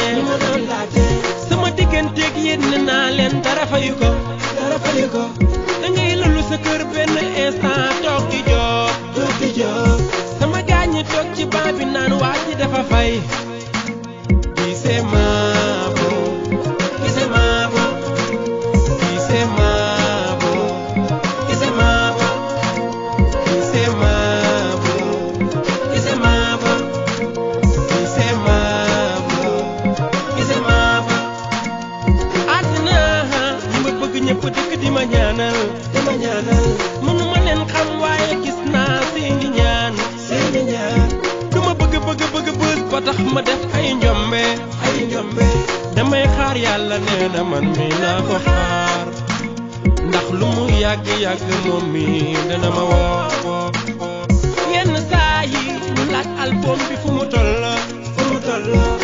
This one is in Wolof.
ñu ma doon laajte sama digganteeg yéen ne naa leen dara fayu ko dara fayu ko da ngay lulu sa kër benn instant toog di jox toog di jox sama gaañ ñi toog ci baa bi naan waa ji dafa fay gisee maabo gisee maabo gisee maabo gisee maabo gisee maabo gisee maabo gisee maabo gisee maabo àddina ñi ma bëgg ñëpp dëkk di ma ñaanal dama ñaanal mënuma leen xam waaye gis naa seeni ñaan seeni ñaan du ma bëgg bëgg bëgg bës ba tax ma def ay njombe ay njombe damay xaar yàlla nee na man mi naa ko xaar ndax lu mu yàgg yàgg moom mi dana ma woo woo woo yenn saa yi ñu laaj album bi fu mu toll fu mu toll